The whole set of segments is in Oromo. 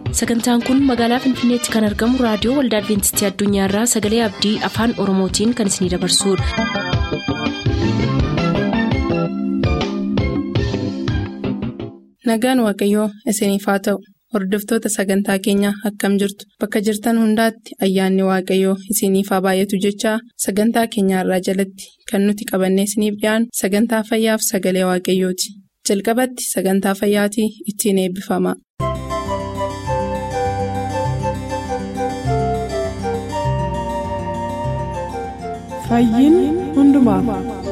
sagantaan kun magaalaa finfinneetti kan argamu raadiyoo waldaa adventistii addunyaarraa sagalee abdii afaan oromootiin kan isinidabarsudha. nagaan waaqayyoo isiniif haa ta'u hordoftoota sagantaa keenyaa akkam jirtu bakka jirtan hundaatti ayyaanni waaqayyoo isiniif haa baay'atu jechaa sagantaa keenyaarraa jalatti kan nuti qabannee isiniif dhiyaanu sagantaa fayyaaf sagalee waaqayyooti jalqabatti sagantaa fayyaatii ittiin eebbifama. fayyiin hundumaaf.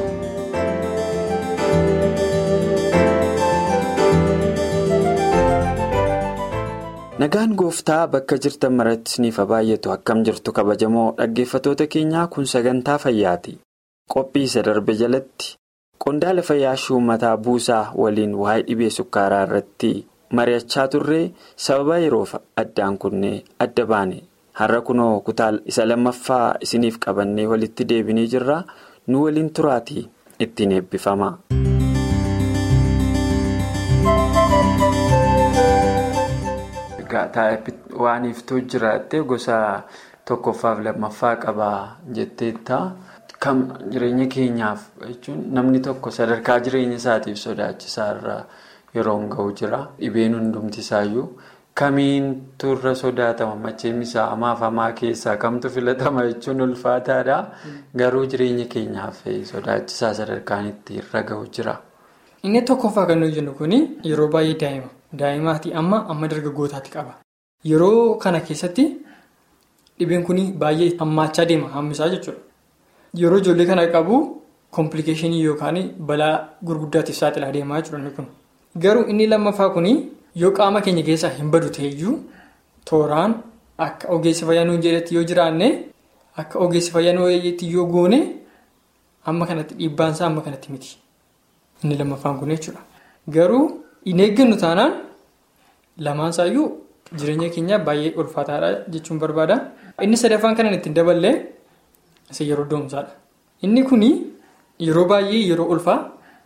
nagaan gooftaa bakka jirtan maratti isiniif haa baay'atu akkam jirtu kabajamoo dhaggeeffatoota keenyaa kun sagantaa fayyaati qophii isa darbe jalatti qondaala fayyaa shumataa buusaa waliin waa'ee dhibee sukkaaraa irratti mari'achaa turree sababa yeroof addaan kunnee adda baane har'a kunoo kutaa isa lammaffaa isiniif qabannee walitti deebinee jirra nu waliin turaatii ittiin eebbifama. waan iftuu jiraattee gosa tokkoffaaf lammaffaa qabaa jetteetta kam jireenya keenyaaf jechuun namni tokko sadarkaa jireenya isaatiif sodaachisaa irra yeroo ga'u jira dhibeen hundumti isaayyuu kamiin turre sodaatama macheem isaa hamaaf hamaa keessaa kamtu filatama jechuun ulfaataadha garuu jireenya keenyaaf sodaachisaa sadarkaan itti irra ga'u jira. inni tokkoffaa kan nuyi jennu kun yeroo baay'ee daa'ima. Daa'imaatii amma amma dargaggootaatti qaba. Yeroo kana keessatti dhibeen kun baay'ee hammaachaa deema hammisaa jechuudha. Yeroo ijoollee kana qabu komplikeeshinii yookaan balaa gurguddaatiif saaxilaa deemaa jechuudha kun. Garuu inni lammaffaa kun yoo qaama keenya keessaa hin badu ta'eyyuu tooraan akka ogeessi fayyaa nuyi jedhetti yoo jiraanne akka ogeessi fayyaa nuyi yoo goone amma kanatti dhiibbaansaa amma kanatti miti. Inni lammaffaan kun jechuudha. Garuu. Hin eeggannu taanaan lamaan isaayyuu jireenya keenya baay'ee ulfaataadha jechuun barbaada. Inni sadaffaan kanan ittiin daballee isa yeroo doomsaadha. Inni kun yeroo baay'ee yeroo ulfaa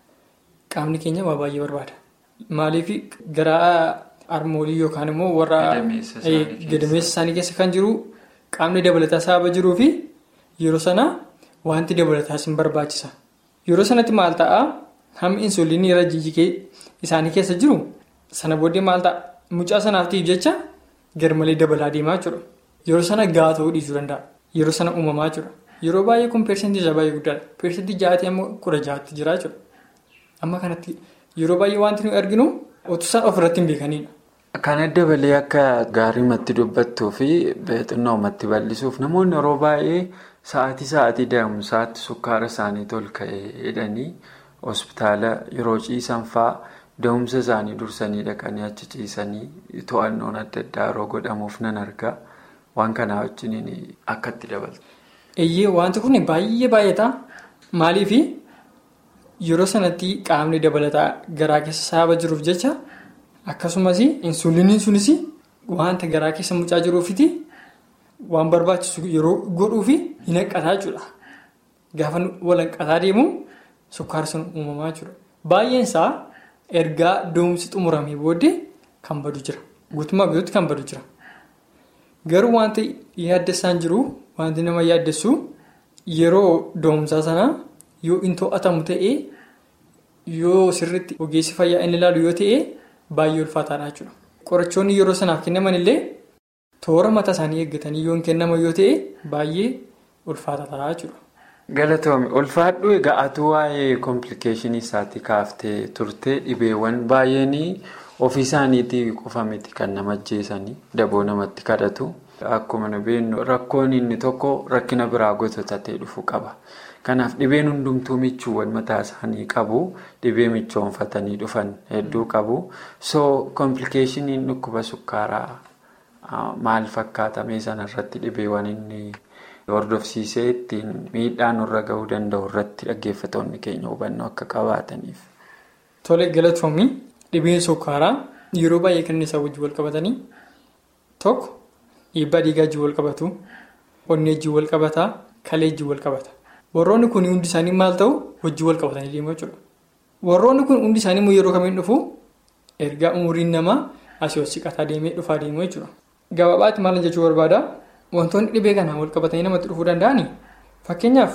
qaamni keenya waa baay'ee barbaada. Maaliif garaa harmoolii yookaan immoo warra gadameessa isaanii keessa kan jiru qaamni dabalataa sababa jiruu fi yeroo sana wanti dabalataas hin barbaachisa. Yeroo sanatti maal ta'aa hammi insuliinii irra jijjiigee isaanii keessa jiru sana booddee maal ta'a mucaa sanaaftiif jecha garmalee dabalaa deemaa jechuudha. Yeroo sana gahaa ta'uu dhiisuu danda'a. Yeroo sana uumamaa jechuudha. Yeroo baay'ee kun persentii isaa baay'ee guddaadha. Persentii ja'atii amma kudha ja'aatti jira jechuudha. Amma kanatti yeroo baay'ee wanti nuyi arginu otusaan ofirratti hin beekanidha. Kana dabalee akka gaariimatti dubbattuu fi xinnoomatti bal'isuuf namoonni yeroo baay'ee sa'aatii sa'aatii da'umsaatti sukkaara isaanii ol ka'ee jedhanii hospitaala yeroo ciisan fa'aa. Da'umsa isaanii dursanii dhaqanii achi ciisanii to'annoon adda addaa yeroo godhamuuf nan argaa waan kanaa wajjin akka itti dabaltu. Eeyyee wanti kun baay'ee baay'ata. Maaliif yeroo sanatti qaamni dabalataa garaa keessa sababa jiruuf jecha akkasumas insuliiniin sunis wanta garaa keessa mucaa jiruufiti waan barbaachisu yeroo godhuufi hin hanqataa jechuudha. Gaafa walhanqataa deemu sukkaara sun uumamaa jechuudha. Baay'een isaa. ergaa da'umsi xumuramee booddee kan badu jira guutummaa guutuutti kan badu jira garuu wanti yaaddessaan jiru wanti nama yaaddessu yeroo da'umsaa sanaa yoo hin to'atamu ta'ee yoo sirriitti ogeessi fayyaa inni ilaalu yoo ta'e baay'ee ulfaataadha jechuudha qorichoonni yeroo sanaaf kennaman illee toora mataa isaanii eeggatanii yoo hin kennaman yoo ta'e baay'ee ulfaataadha jechuudha. Galatoomii ulfaadhu egaa atuu waa'ee komplikeeshinii isaatti kaaftee turte dhibeewwan baay'een ofii isaaniitii qofa miti kan nama ajjeesanii daboo namatti kadhatu. Akkuma nu beeknu rakkoon inni tokko rakkina biraa gosotatee dhufu qaba. Kanaaf dhibeen hundumtuu michuuwwan mataa isaanii qabu dhibee michoonfatanii dhufan hedduu qabu. So komplikeeshiniin dhukkuba sukkaaraa maal fakkaatame sanarratti dhibeewwan inni. hordofsiisee ittiin miidhaa nurra gahuu danda'u irratti dhaggeeffatoonni keenya hubannoo akka qabaataniif. Tole galatoomii dhibeen sukkaaraa yeroo baay'ee kan isaa wajjin wal qabatanii tokko dhiibbaa dhiigaa wajjin wal qabatu onnee wajjin wal qabataa kalee wajjin wal qabata warroonni kun hundi isaanii maal ta'u wajjin wal qabatanii deemu jechuudha warroonni kun hundi isaanii yeroo kamiin dhufu ergaa umuriin namaa asii ol siqataa deemee dhufaa deemuu jechuudha. Gabaabaatti maal jechuu barbaada wantoonni dhibee kanaan wal qabatanii namatti dhufuu danda'ani fakkeenyaaf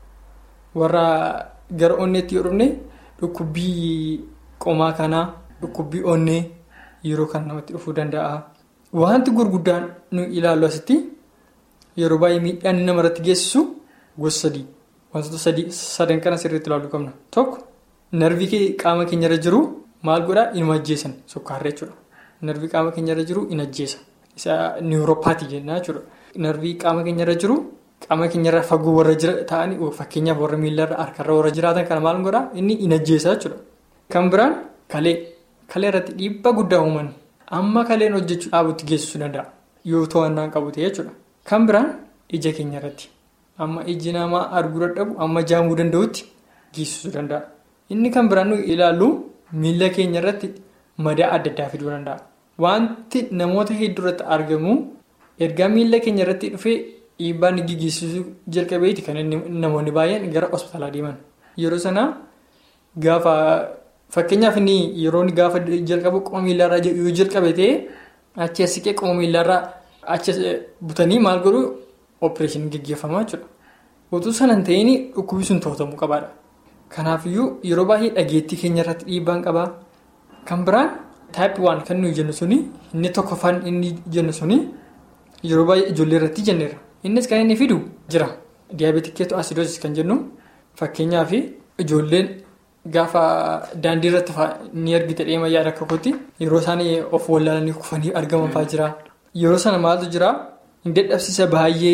warra gara onneetti yoo dhufne dhukkubbii qomaa kanaa dhukkubbii onnee yeroo kan namatti dhufuu danda'a. Wanti gurguddaan nu ilaallu asitti yeroo baay'ee miidhaan namarratti geessisu gosa sadii wantoota sadii sadan kana sirriitti ilaaluu qabna tokko narvii qaama keenyarra jiru maal godhaa inuma ajjeesan sukkaarra jechuudha. Narvii qaama keenyarra jiru in ajjeesa. Isa niwuroopaatii jennaa jechuudha. Narvii qaama keenyarra jiru qaama keenyarra fagoo warra jira ta'anii fakkeenyaaf warra miilarra harkarra warra jiraatan kana maal godhaa inni in ajjeesa jechuudha. Kan biraan kalee kalee irratti dhiibbaa guddaa uuman amma kaleen hojjechuu dhaabutti geessisuu danda'a yoo to'annaan qabu ta'e jechuudha. Kan biraan ija keenya irratti amma iji namaa arguu dadhabu amma jaamuu danda'utti geessisuu danda'a. Inni kan biraan nuyi ilaallu miila keenya irratti madaa adda addaa fiduu danda'a. Wanti namoota hedduu irratti argamu ergaa miila keenya irratti dhufee dhiibbaa inni geessisuu jalqabeeti kan namoonni baay'een gara hospitaalaa deeman. Yeroo sanaa gaafa fakkeenyaaf inni yeroo gaafa jalqabu qoma miilarraa yoo jalqabe ta'e achi as siqee qoma miilarraa achi butanii maal godhu opereeshinii gaggeeffamaa jechuudha. Utuu sana hin ta'in dhukkubni sun to'atamuu qabaadha. Kanaafiyyuu yeroo baay'ee dhageettii keenya irratti dhiibbaan qabaa. Kan biraan taayippii waan kan nuyi jennu suni inni tokkoffaan inni jennu suni yeroo baay'ee ijoollee irratti jenneera. Innis kan inni fidu jira. Diyaabeetik keetoo asiidoosis kan jennu fakkeenyaaf ijoolleen gaafa daandii irratti ni argite dheema yaada akka kootti yeroo isaan of wallaalanii kufanii argaman fa'aa jira. Yeroo sana maaltu jira hin dadhabsiisa baay'ee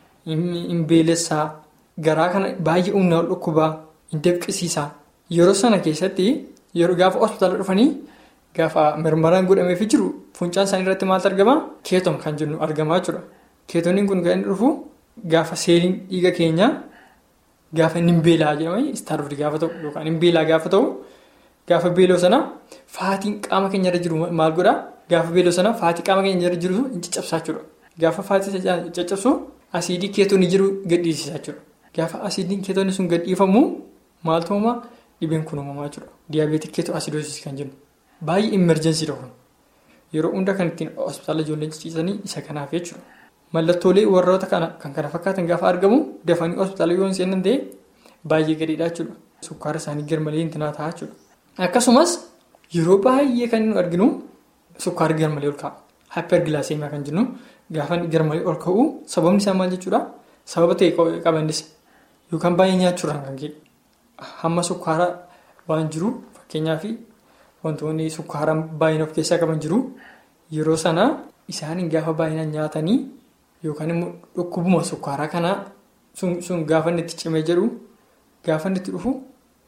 hin beelessaa garaa kana baay'ee humna ol dhukkubaa hin dabqisiisa. Yeroo sana keessatti yeroo gaafa hospitaala dhufanii gaafa mirmaraan godhameefii jiru fuuncaan isaanii irratti maaltu argama keetoon kan jennu argamaa jechuudha. Keetooniin kun kan inni dhufu gaafa seeliin dhiiga keenyaa. Gaafa inni hin beelaa jedhamanii istaarufti gaafa ta'u yookaan hin beelaa gaafa ta'u gaafa beeloo sana faatiin qaama keenyarra jiru maal godhaa gaafa beeloo sana faatii qaama keenyarra jiru hin caccabsaa jechuudha. Gaafa faatii caccabsu asiidii keetoonni jiru gadhiisisaa jechuudha. Gaafa asiidiin keetoonni sun gadhiifamu maaltu uumamaa dhibeen kun uumamaa jechuudha. Diyaabeetik keetoo asiidoosis kan jennu baay'ee imerjensiidha kun yeroo hunda kan ittiin hospitaala ijoolleen ciciisanii isa kanaaf jechuudha. Mallattoolee warroota kan kana fakkaatan gaafa argamu dafanii hospitaala yoo hin seenan ta'e baay'ee gadiidha jechuudha. Sukkaara isaanii garmalee hin ta'a jechuudha. Akkasumas yeroo baay'ee kan nu arginu sukkaara garmalee ol ka'a. Hyperglycemia kan jennu gaafa garmalee ol ka'u sababni isaa maal jechuudha? Sababa ta'e qabannis yookaan baay'ee nyaachuudhaan kan ka'e. Hamma sukkaara waan jiru fakkeenyaaf wantoonni sukkaara baay'ina of keessaa qaban jiru yeroo sana isaanii gaafa baay'inaan nyaatanii. Yookaan immoo dhukkubuma sukkaaraa kanaa sun gaafa inni itti cimee jedhu gaafa inni itti dhufu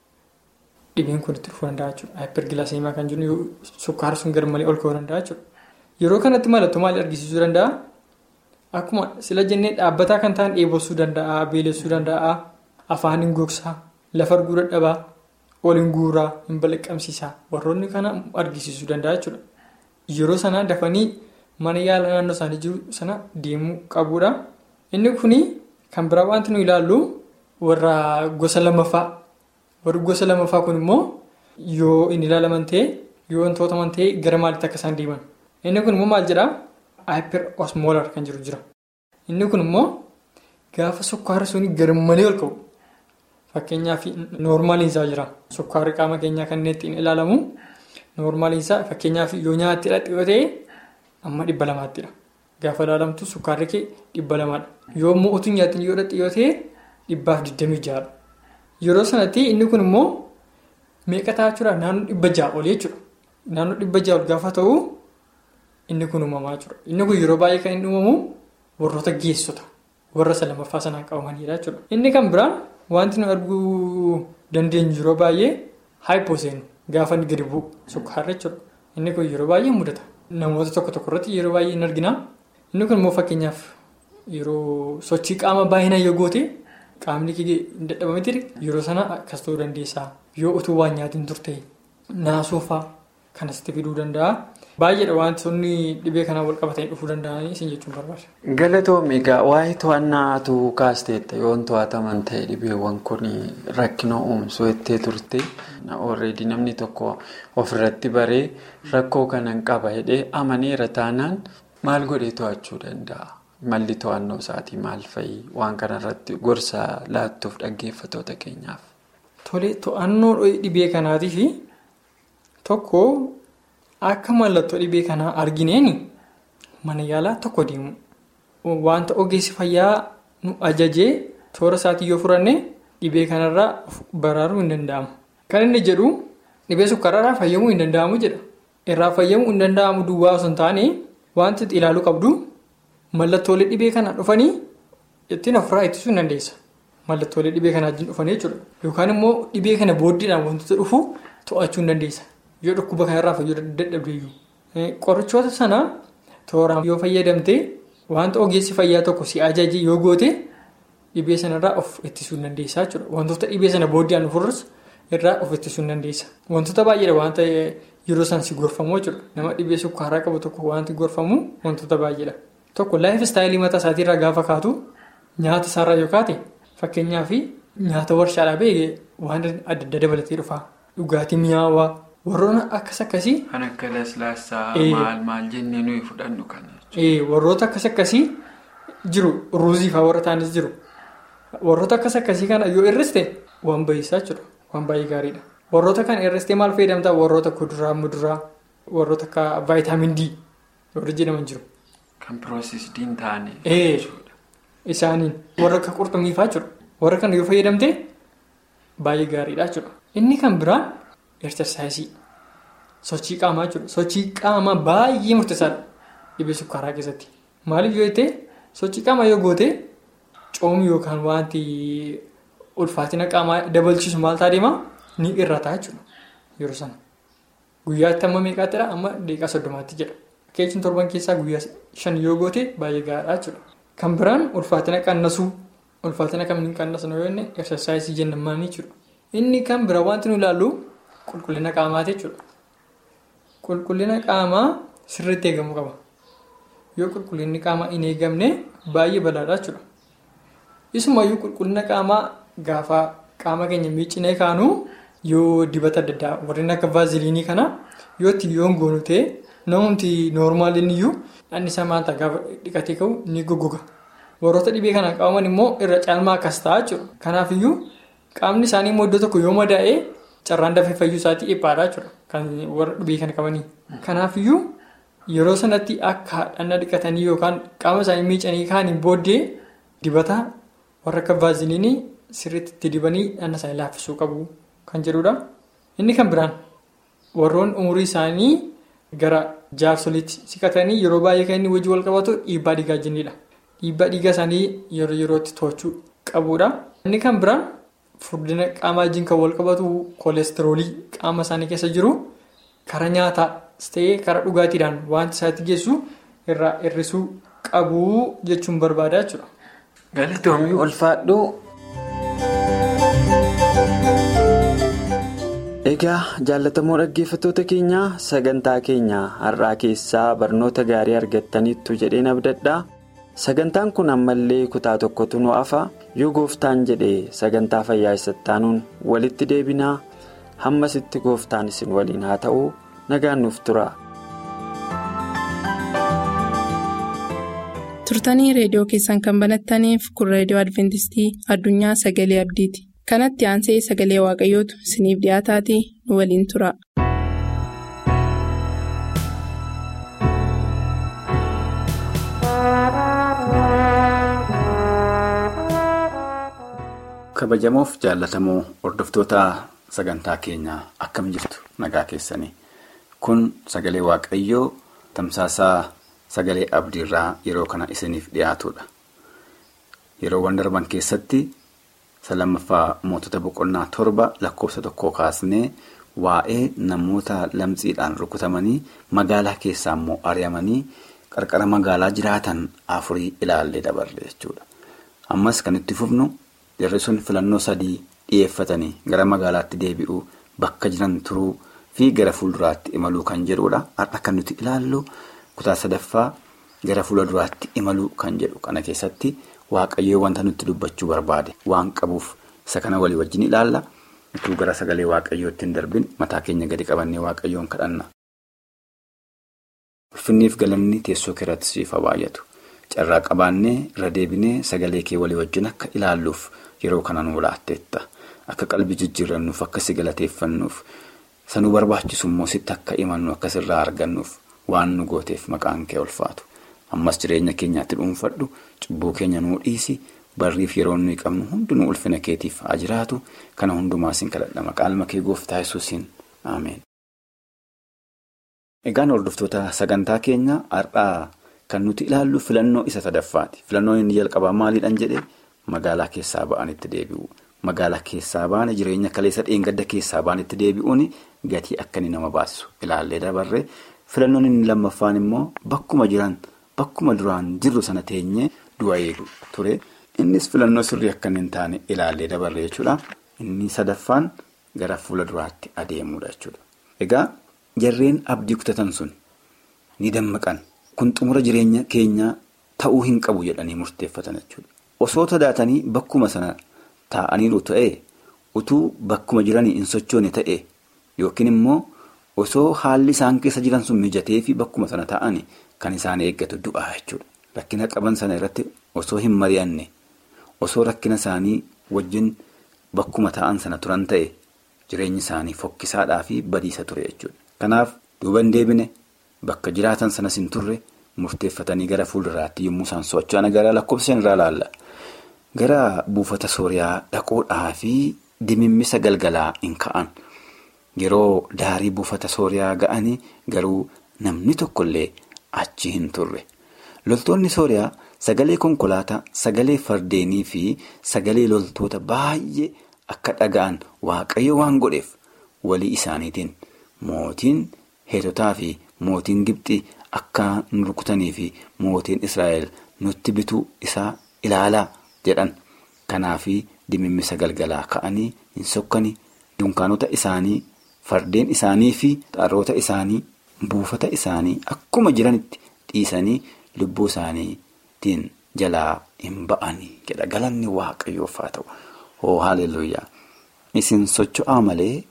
dhibeen kun itti dhufuu danda'a jechuudha. Hyperglycemia kan jennu sukkaara sun garmalee ol ka'uu danda'a jechuudha. Yeroo kanatti mallattoo maal argisiisuu danda'a? Akkuma sila jennee dhaabbataa kan ta'an dheebossuu danda'a, beelessuu danda'a, afaan hin gogsaa, lafa arguu dadhabaa, ol hin guuraa, hin balaqqamsiisaa warroonni kana argisiisuu danda'a jechuudha. Yeroo sana dafanii. Mana yaala naannoo isaanii jiru sana deemuu qabuudha. Inni kuni kan biraa wanti nu ilaallu warra gosa lamaffaa. Warri gosa lamaffaa kun immoo yoo inni ilaalaman ta'e yoo wantoota ta'e gara maalitti akka isaan deeman. Inni kun immoo maal jedhaa? Hyper osmolar kan jiru jira. Inni kun immoo gaafa sukkaara suni garmalee ol ka'u. Fakkeenyaaf noormaaliinsaa jira. Sukkaarri qaama keenyaa kan inni ittiin ilaalamu noormaaliinsaa fakkeenyaaf yoo nyaatti dhadhiyoo ta'e. Amma dhibba lamaattidha. Gaafa ilaalamtu sukkaarri kee dhibba lamaadha. Yoo immoo utuu nyaatiin yoo dhadhiyoo ta'e dhibbaaf digdamii ja'adha. Yeroo sanatti inni kun immoo meeqa ta'a jechuudha naannoo dhibba ja'a ol jechuudha. Naannoo dhibba ja'a ol gaafa ta'u inni kun uumamaa jechuudha. Inni kun yeroo baay'ee kan inni uumamu warroota geessota warra isa lamaffaa sanaan qabamanidha jechuudha. Inni kan biraan wanti nu arguu dandeenyu yeroo baay'ee haayipooseen gaafa inni gadi bu'u sukkaarra jechuudha. Inni kun yeroo baay'ee mudata. Namoota tokko tokko irratti yeroo baay'ee hin argina. Inni kun immoo fakkeenyaaf yeroo sochii qaama baay'inaan yoo goote qaamni kee hin dadhabametti yeroo sana akkas ta'uu dandeessaa. Yoo utuu waan nyaatiin turte naasuufaa kan asitti fiduu danda'a. Baay'eedha wantoonni dhibee kanaan wal qabatanii dhufuu danda'anii isin jechuun barbaada. Galatoomii egaa waa'ee to'annaatu kaasteetta yoon to'ataman ta'e dhibeewwan kun rakkina uumsuu ittee turte already namni tokko ofirratti baree rakkoo kanan qaba jedhee amaneera taanaan maal godhee to'achuu danda'a? Malli to'annoo isaatii maal fa'i? Waan kanarratti gorsa laattuuf dhaggeeffatoota keenyaaf. Tole to'annoo dhibee kanaatiif tokko akka mallattoo dhibee kanaa argineen mana yaalaa tokko deemu. Wanta ogeessi fayyaa nu ajajee toora isaatii yoo furanne dhibee kanarraa baraaruu hin danda'amu. Kan inni jedhu dhibee sukkaararraa fayyamuu hin danda'amu jedha. Irraa fayyamuu hin danda'amu duwwaa osoo hin taane wanti ilaaluu qabdu mallattoolee dhibee kanaa dhufanii ittiin ofirraa ittisuu hin dandeessa. Mallattoolee dhibee kanaa wajjin dhufanii jechuudha. Yookaan immoo dhibee kana booddeedhaan wantoota dhufu to'achuu hin dandeessa. Yoo dhukkuba kanarraa fayyaduu dadhabdeeyyuu. Qorichoota sana tooraan yoo fayyadamte wanta ogeessi fayyaa tokko si ajaje yoo goote dhibee sanarraa of ittisuu hin dandeessa jechuudha. Wantoota dhibee sana booddeedhaan dhufurras irraa of ittisuu hin dandeessa. Wantoota baay'eedha wanta yeroo isaan si gorfamu jechuudha. Nama dhibee sukkaaraa qabu tokko wanti gorfamu wantoota baay'eedha. Tokko laayif istaayilii mataa isaatiirraa gaafa kaatu nyaata isaarraa yoo kaate fakkeenyaaf nyaata warshaadhaa ba'e waan adda adda dabalatee dhufa. Dhugaatii mi'aawaa warroota akkas akkasii. Kan akka laslaasaa maal maal jennee nuyi fudhannu kana. Warroota akkas akkasii jiru ruuzii fa'aa warra taanis jiru. Warroota akkas akkasii kana yoo irriste waan baay'isaa jechuudha. Waan baay'ee gaariidha. Warroota kana irristee maal fayyadamtaa warroota kuduraa muduraa warroota akka vaayitaamin D warra jedhaman jiru. Kan piroosesdii hin taane. Isaaniin warra akka qurxummii fa'aa jiru. Warra kana yoo fayyadamte baay'ee gaariidha jechuudha. Inni kan biraan eersarsaayisii sochii qaamaa jechuudha. Sochii qaamaa baay'ee murteessaadha dhibee sukkaaraa keessatti. Maaliif yoo ta'e sochii qaamaa yoo goote coomii yookaan wanti ulfaatina qaamaa dabalchiisu maal ta'a deemaa ni irrataa jechuudha yeroo sana. Guyyaatti amma meeqaattidha amma daqiiqaa soddomaatti jedha. Keechiin torban keessaa guyyaa shan yoo goote baay'ee gaariidha jechuudha. Kan biraan ulfaatina qannasuu ulfaatina kamiin qannasnu yoo inni eersarsaayisii jennaan jechuudha. Inni kan bira wanti nu ilaallu qulqullina qaamaati jechuudha. Qulqullina qaamaa sirriitti eegamuu qaba. Yoo qulqullinni qaamaa hin eegamne baay'ee balaadha jechuudha. Isumayyuu qulqullina qaamaa gaafa qaama keenya miiccinee kaanu yoo dibata adda addaa warreen akka vaaziliinii kana yoo itti yoo goonu ta'e namumti noormaaliin iyyuu dhandhi isaa maanta gaafa dhiqatee ka'u ni goggoga. Warroota dhibee kanaan qabaman immoo irra caalmaa akkas ta'a jechuudha. Kanaafiyyuu qaamni isaanii immoo iddoo tokko yoo madaa'ee carraan dafee fayyuu isaatii dhiphaadha jechuudha. Kan warra dhibee kana qabanii. Kanaafiyyuu yeroo sanatti akka dhanna dhiqatanii yookaan qaama isaanii miicanii kaaniin booddee dibata warra akka vaaziliinii sirriitti itti dibanii dhanna isaanii laaffisuu qabu kan jedhudha. Inni kan biraan warroon umurii isaanii gara jaarsoliitti siqatanii yeroo baay'ee kan inni wajji wal qabatu dhiibbaa dhiigaa jennidha. Dhiibbaa dhiigaa isaanii yeroo yerootti to'achuu qabudha. Inni kan biraan furdina qaamaa wajjin kan wal qabatu koolesteroolii qaama isaanii keessa jiru karaa nyaataas ta'ee karaa dhugaatiidhaan wanti isaatti geessu irraa hir'isuu qabu jechuun barbaada jechuudha. Galatoomii ulfaadhu. Egaa jaallatamoo dhaggeeffattoota keenyaa sagantaa keenya har'aa keessaa barnoota gaarii argattaniittu jedheen abdadhaa. Sagantaan kun ammallee kutaa tokkotu nu hafa yoo gooftaan jedhee sagantaa fayyaa isattaanuun walitti deebinaa hammasitti gooftaan isin waliin haa ta'u nagaan nuuf tura. turtanii reediyoo keessan kan banattaniif kun reediyoo adventistii addunyaa sagalee abdiiti kanatti aansee sagalee waaqayyootu isiniif dhiyaataatii nu waliin tura. kabajamoof jaallatamoo hordoftoota sagantaa keenyaa akkam jirtu nagaa keessanii kun sagalee waaqayyoo tamsaasaa sagalee abdiirraa yeroo kana isiniif dhiyaatudha yeroowwan darban keessatti lammaffaa mootota boqonnaa torba lakkoofsa tokkoo kaasnee waa'ee namoota lamxiidhaan rukutamanii magaalaa keessaa immoo ari'amanii qarqara magaalaa jiraatan afurii ilaallee dabarre jechuudha ammas kan itti fufnu. Jarri sun filannoo sadii dhiyeeffatanii gara magaalaatti deebi'uu bakka jiran turuu fi gara fuulduraatti imaluu kan jedhudha. Har'a kan nuti ilaallu kutaa sadaffaa gara fuulduraatti imaluu kan jedhu kana keessatti waaqayyoo wanta nutti dubbachuu barbaade waan qabuuf isa kana walii wajjin ilaalla. Utuu gara sagalee waaqayyootti hin darbin mataa keenya gadi qabannee waaqayyoon kadhanna. Ulfinniif galanni teessoo keerratti siif haa baay'atu. Carraa qabaannee irra deebinee sagalee kee walii wajjin akka ilaalluuf yeroo kana nu laatteetta. Akka qalbii jijjiirrannuuf akka si galateeffannuuf sanuu barbaachisu immoo sitti akka imannu akka sirraa argannuuf waan nu gooteef maqaan kee ulfaatu. Ammas jireenya keenyaatti dhuunfadhu cubbuu keenya nuu dhiisi barriif yeroo nuyi qabnu hundinuu ulfina keetiif haa jiraatu kana hundumaa siin kadhadha maqaan kee gooftaa yesuusiin ameen. Egaan hordoftoota sagantaa keenya har'aa kan nuti ilaallu filannoo isa sadaffaati. Filannoon inni jalqabaa maaliidhaan jedhee magaalaa keessaa ba'anitti deebi'u. Magaalaa keessaa baane jireenya kaleessa dheengadda keessaa ba'anitti deebi'uun gatii akka inni nama baasisu ilaallee dabarree filannoon inni lammaffaan immoo bakkuma jiran bakkuma duraan jirru sana teenyee du'a eegu ture. Innis filannoo sirrii akka hin taane ilaallee dabarree jechuudha. Inni sadaffaan gara fuula duraatti adeemudha jechuudha. Egaa jarreen abdii kutatan sun ni dammaqan. Kun xumura jireenya keenyaa ta'uu hin qabu jedhanii murteeffatan jechuudha. Osoo sodaatanii bakkuma sana taa'aniiru ta'ee utuu bakkuma jiranii hin sochoone ta'e yookiin immoo osoo haalli isaan keessa jiran sun mijatee fi bakkuma sana taa'anii kan isaan eeggatu du'aa jechuudha. Rakkina qaban sana irratti osoo hin mari'anne osoo rakkina isaanii wajjin bakkuma taa'an sana turan ta'e jireenyi isaanii fokkisaadhaa fi badiisa ture jechuudha. Kanaaf duuba hin deebine. Bakka jiraatan sanas hin turre murteeffatanii gara fuulduraatti yommuu isaan socho'an gara lakkoofsa irraa ilaalla. Gara buufata sooriyaa dhaquudhaa fi dimimmisa galgalaa hin ka'an. Yeroo daarii buufata sooriyaa ga'anii garuu namni tokkollee achi hin turre. Loltoonni sooriyaa sagalee konkolaataa, sagalee fardeenii fi sagalee loltoota baay'ee akka dhaga'an waaqayyo waan godheef walii isaaniitiin mootiin heetotaa fi. Mootiin Gibxii akka nu rukutanii fi mootiin Israa'el nutti bituu isaa ilaalaa jedhan. Kanaaf dimimmisa galgalaa ka'anii hin sokkanii dunkaanota isaanii fardeen isaanii fi xaroota isaanii buufata isaanii akkuma jiranitti dhiisanii lubbuu isaaniitiin jalaa hin ba'anii jedha. Galanni waaqayyoof haa ta'u. Hoo haaleluyyaa. Isin socho'aa malee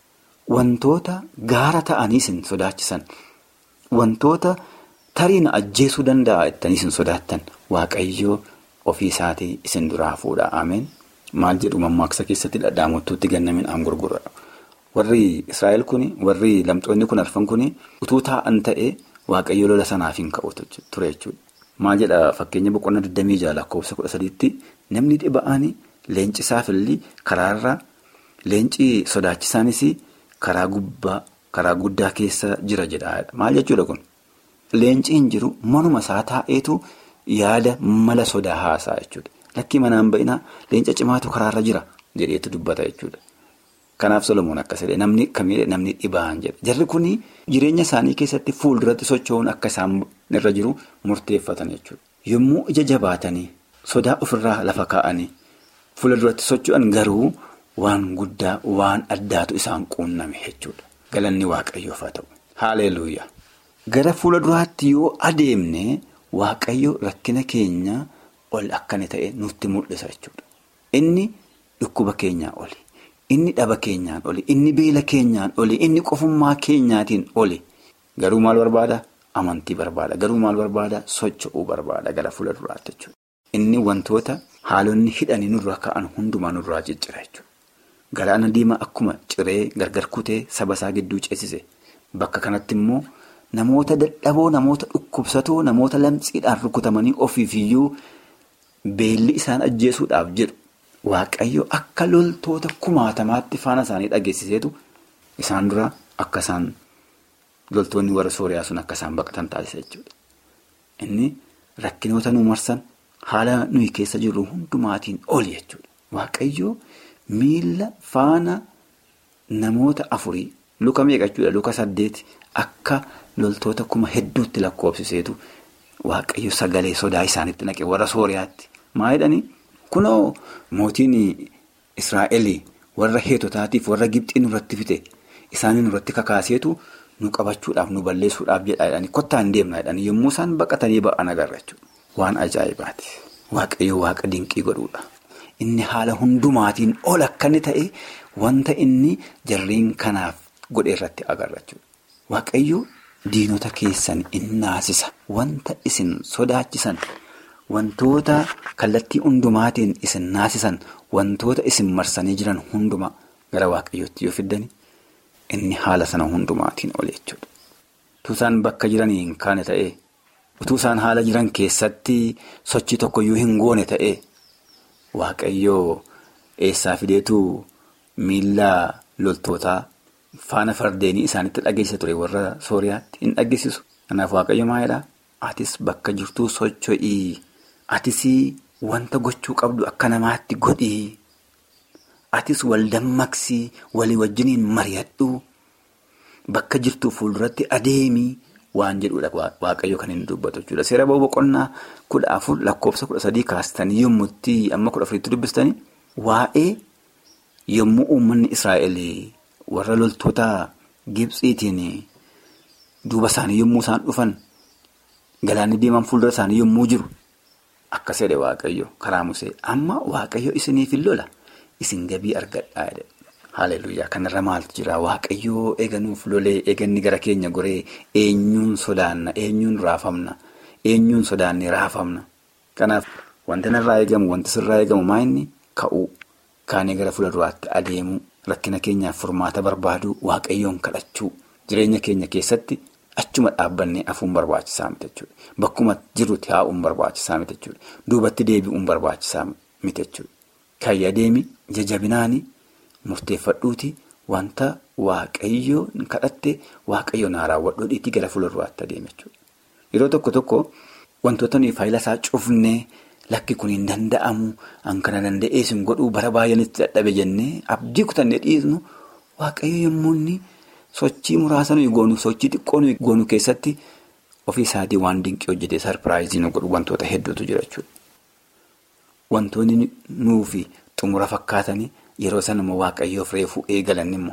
wantoota gaara ta'anii isin sodaachisan. Wantoota tarii na ajjeesuu danda'a jettanii isin sodaattan waaqayyoo ofii isaatii isin duraa fuudha. Ameen. Maal jedhu mammaaksa keessatti dhadhaamotuutti gannamin aan gurgura. Warri Israa'el kuni warri lamxoonni kun arfan kuni utuu taa'an ta'ee waaqayyoo lola sanaaf hin ka'u ture jechuudha. Maal jedha fakkeenya boqonnaa 26 lakkoofsa 13tti namni dhiba'anii leenci saafilli karaarra leenci sodaachisaanis karaa gubbaa. Karaa guddaa keessa jira jedha. Maal jechuudha kun? Leenci hin jiru manuma isaa taa'eetu yaada mala sodaa haasaa jechuudha. Lakkii manaan ba'inaa leenca cimaatu karaarra jira jedheetu dubbata jechuudha. Kanaaf Solomoon akkas jedhe namni kamiidha namni dhibaan jedha. Jarri kun jireenya isaanii keessatti fuulduratti socho'uun akka isaan irra jiru murteeffatan jechuudha. Yommuu ija jabaatanii sodaa ofirraa lafa kaa'anii fuulduratti socho'an garuu waan guddaa waan addaatu isaan quunname jechuudha. Galanni waaqayyoof haa ta'u. Haaleluuyaa. Gara fuula duraatti yoo adeemne waaqayyo rakkina keenya ol akkana ta'e nutti mul'isa jechuudha. Inni dhukkuba keenyaa oli. Inni dhaba keenyaan oli. Inni beela keenyaan oli. Inni qofummaa keenyaatiin oli. Garuu maal barbaada? Amantii barbaada. Garuu maal barbaada? Socho'uu barbaada gara fuula duraatti jechuudha. Inni wantoota haalonni hidhanii nurra ka'an hundumaa nurraa ciccira jechuudha. Galaana diimaa akkuma ciree gargar kutee saba isaa gidduu ceesise. Bakka kanatti immoo namoota dadhaboo, namoota dhukkubsatoo, namoota lamxiidhaan rukutamanii ofiifiyyuu beelli isaan ajjeesuudhaaf jedhu. Waaqayyo akka loltoota kumaatamaatti faana isaanii dhageessiseetu isaan dura akka isaan loltoonni warra sooriyaa sun akka isaan baqatan taasisa jechuudha. Inni rakkinoota nu marsan haala nuyi keessa jirru hundumaatiin oli jechuudha. Waaqayyo miila faana namoota afurii luka meeqa jechuudha luka saddeeti akka loltoota kuma hedduutti lakkoofsiseetu waaqayyo sagalee sodaa isaanitti naqe warra sooriyaatti. Maa jedhanii? Kunoo mootiin Israa'el warra heetotaatiif warra Gibxiin irratti fite isaanii nurratti kakaaseetu nu qabachuudhaaf nu balleessuudhaaf jedhaa jedhanii kottaa hin deemna jedhanii yommuu isaan baqatanii ba'an agarra jechuudha. Waan ajaa'ibaati. Waaqayyo waaqa dinqii godhuudha. Inni haala hundumaatiin ol akka inni ta'e wanta inni jarreen kanaaf godhe irratti agarra jechuudha. Waaqayyo diinota keessan in naasisa. Wanta isin sodaachisan, wantoota kallattii hundumaatiin isin naasisan, wantoota isin marsanii jiran hundumaa gara waaqayyootti yoo fiddani inni haala sana hundumaatiin ol jechuudha. Utuu isaan bakka jiranii hin kaane ta'ee, utuu isaan haala jiran keessatti sochii tokkoyyuu hin goone ta'ee, waaqayyoo eessaa fideetu miila loltootaa. Faana fardeenii isaanitti dhageessa ture warra sooriyaatti hin dhageessisu. Kanaaf waaqayyo maalidhaa? Atis bakka jirtuu socho'ii. Atis wanta gochuu qabdu akka namaatti godhii. Atis wal dammaqsii walii wajjiniin mari'adhu. Bakka jirtuu fuulduratti adeemii waan jedhudha waaqayyo kan inni dubbatu jechuudha. Seera boqonnaa kudha afur lakkoofsa kudha sadii kaastanii yommutti amma kudha afuritti dubbistanii waa'ee yommuu uummanni Israa'el. warra loltoota Gibsiitiin duuba isaanii yommuu isaan dhufan galaanni deeman fuuldura isaanii yommuu jiru akkas jedhe waaqayyo karaa musee amma waaqayyo isiniif hin lola isin gabii argadhaa jedhe haaleluyyaa kanarra maaltu jira waaqayyoo eeganuuf lolee eeganni gara keenya goree eenyuun sodaanna eenyuun raafamna eenyuun sodaanne raafamna kanaaf wanti narraa eegamu wanti sirraa eegamu maa inni ka'uu kaanee gara fuula duraatti adeemuu. Rakkina keenyaaf furmaata barbaaduu waaqayyoon kadhachuu jireenya keenya keessatti achuma dhaabbannee hafuun barbaachisaa miti jechuudha. Bakkuma jirrutti haa'uun barbaachisaa miti jechuudha. Duubatti deebi'uun barbaachisaa miti jechuudha. Kan adeemi jajabinaani murteeffadhuuti wanta waaqayyoon kadhatte waaqayyoon haa raawwadhuu dhiitii gara fuula duraatti adeeme jechuudha. Yeroo tokko tokko wantoota nuyi faayila isaa cufnee. Lakki kun hin danda'amu an kana danda'ees hin godhuu bara baay'eenitti dadhabe jennee abdii kutannee dhiisnu waaqayyo yommuu inni sochii muraasa nuyi goonu sochii xiqqoo nuyi goonu keessatti ofii isaatii waan dinqii hojjetee sarpiraayizii nu godhu wantoota hedduutu jira jechuudha. Wantoonni nuufi xumura fakkaatanii yeroo sana immoo waaqayyoof reefuu eegalan immoo.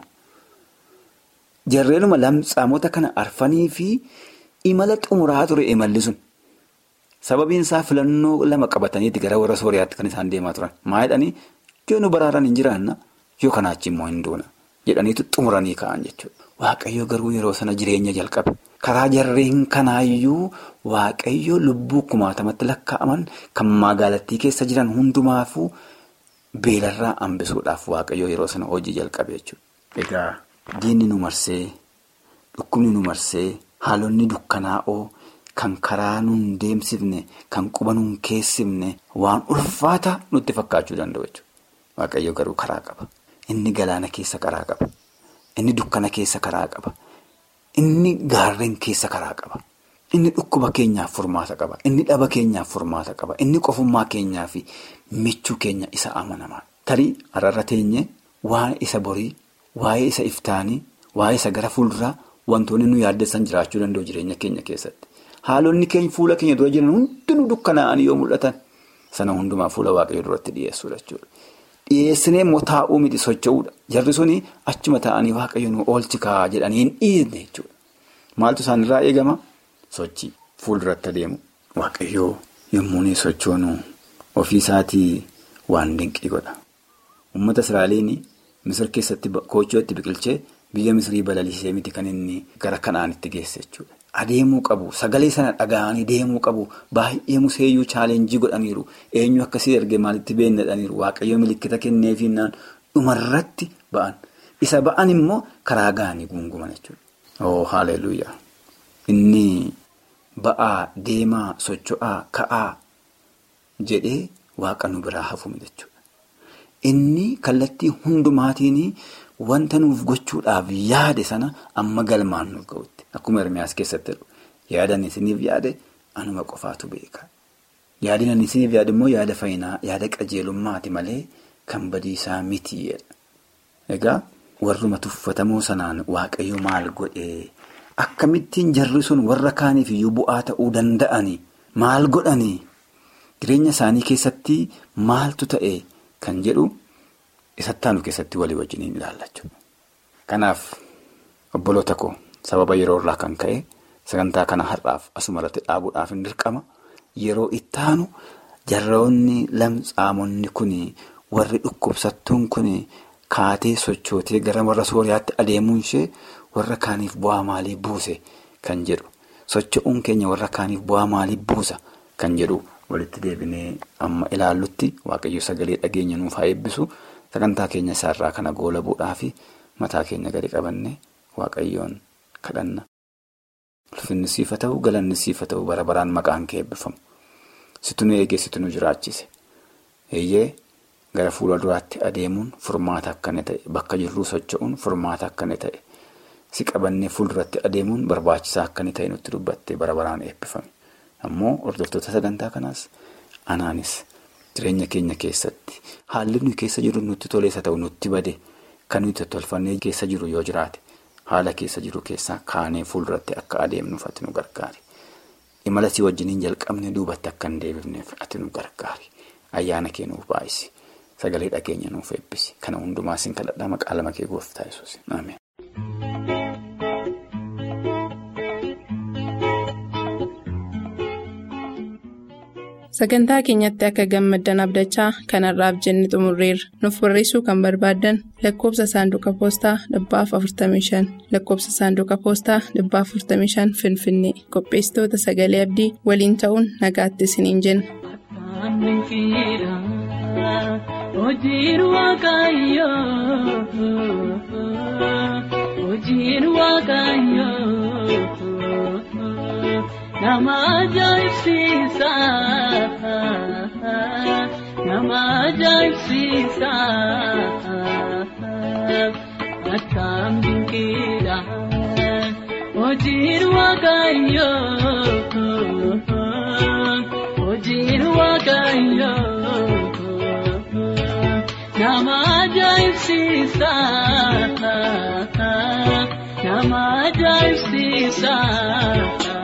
Jarreenuma lamxaamota kana arfanii fi imala xumuraa ture imalli sun. Sababiin isaa filannoo lama qabataniiti gara warra sooriyaatti kan isaan deemaa turan. Maa jedhanii yoo nu baraaran hin jiraanna yoo kanaachi immoo hin duuna jedhaniitu xumuranii ka'an jechuudha. Waaqayyo garuu yeroo sana jireenya jalqabe. Karaa jarreen kanaayyuu waaqayyo lubbuu kumaatamatti lakkaa'aman kan magaalattii keessa jiran hundumaafuu beelarraa hambisuudhaaf waaqayyo yeroo sana hojii jalqabe jechuudha. Egaa diinni nu marsee dhukkubni nu marsee haalonni dukkanaa'oo. Kan karaa nuun deemsifne kan quba nuun keessifne waan ulfaata nutti fakkaachuu danda'u jechuudha. Waaqayyo garuu karaa qaba. Inni galaana keessa karaa qaba. Inni dukkana keessa karaa qaba. Inni gaarreen keessa karaa qaba. Inni dhukkuba keenyaaf furmaata qaba. Inni dhaba keenyaaf furmaata qaba. Inni qofummaa keenyaa fi michuu keenya isa amanamaa. Tarii har'arra teenye waa'ee isa borii, waa'ee isa iftaanii, waa'ee isa gara fuulduraa wantoonni nu yaaddessan jiraachuu danda'u jireenya keenya keessatti. Haalonni keenya fuula keenya dura jiran hundinuu dukkanaa'anii yoo mul'atan sana hundumaa fuula waaqayyoo duratti dhiyeessuudha jechuudha. Dhiyeessinee immoo taa'uu miti socho'uudha. Jarri suni achuma taa'anii waaqayyo nu oolchi kaa'aa jedhanii hin dhiisne jechuudha. Maaltu isaanirraa eegama? Sochii fuulduratti adeemu. Waaqayyoo yommuu inni sochoonu ofii isaatii waan dinqii godha. Uummata Israa'eliin Misir keessatti koochoo itti biqilchee biyya Misirii balaliisee miti kan inni gara Kanaanitti geesse jechuudha. Adeemuu qabu sagalee sana dhaga'anii deemuu qabu baay'ee museeyyuu chaalenjii godhaniiru eenyu akkasii ergee maalitti beennadhaniiru waaqayyo milikkita kenneefiinaan dhumarratti ba'an isa ba'an immoo karaa ga'anii guunguman jechuudha. Oo haaleluyyaa inni ba'aa deemaa socho'aa ka'aa jedhee waaqa nu biraa hafuun jechuudha. Inni kallattii hundumaatiin wanta nuuf gochuudhaaf yaade sana amma galmaan nuuf ga'utti. Akkuma Ermiyaas keessatti jedhu yaadan isiniif yaade anuma qofaatu beeka. Yaadin ani isiniif yaade immoo yaada fayyinaa yaada qajeelummaati malee kan badiisaa miti. Egaa warruma tuffatamoo sanaan waaqayyo maal godhee akkamittiin jarri sun warra kaaniif iyyuu bu'aa ta'uu danda'anii maal godhanii jireenya isaanii keessatti maaltu ta'e kan jedhu isattaanu keessatti walii wajjiniin ilaalla jechuudha. Kanaaf obboloota koo sababa yeroo irraa kan ka'e sagantaa kana har'aaf asuma irratti dhaabuudhaaf hin dirqama yeroo ittaanu jarroonni lamxaamonni kun warri dhukkubsattuun kun kaatee sochootee gara warra sooriyaatti adeemuun ishee warra kaaniif bu'aa maalii buuse kan jedhu socho'uun keenya warra kaaniif bu'aa maalii buusa kan jedhu walitti deebinee amma ilaallutti waaqayyo sagalee dhageenya nuuf haa eebbisu sagantaa keenya isaarraa kana goolabuudhaa fi mataa keenya gadi qabanne waaqayyoon kadhanna. Ulfinni siifa ta'u galanni siifa ta'u bara baraan maqaan kee eebbifamu. Situ nu eegee situ nu jiraachise. Eeyyee gara fuula duraatti adeemuun furmaata akkana ta'e bakka jirruu socho'uun furmaata akkana ta'e si qabannee fuulduratti adeemuun barbaachisaa akkana ta'e nutti dubbattee bara baraan eebbifame. Ammoo hordoftoota sagantaa kanaas anaanis jireenya keenya keessatti haalli nuyi keessa jiru nutti toleessa ta'u nutti bade kan nuyi tolfannee keessa jiru yoo jiraate. Haala keessa jiru keessaa kaanee fuulduratti akka adeemnuuf ati nu gargaari. Imala si wajjiniin jalqabne duubatti akka hin deebifneef ati nu gargaari. Ayyaana kee nuuf baay'isi. Sagalee dhageenya nuuf eebbisi. Kana hundumaa siin kadhadhaa maqaa lama kee gooftaa Yesuus. Ameen. Sagantaa keenyatti akka gammaddan abdachaa kanarraaf jenne xumurreerra. Nuuf barreessuu kan barbaaddan lakkoofsa saanduqa poostaa dhibbaaf 45 lakkoofsa saanduqa poostaa dhibbaaf 45 Finfinnee qopheessitoota sagalee abdii waliin ta'uun nagaatti isiniin jenna. Nama ajaa'ibsiisa nama ajaa'ibsiisa akkam dinqiidha hojiin waaqayyoo hojiin waaqayyoo nama ajaa'ibsiisa nama ajaa'ibsiisa.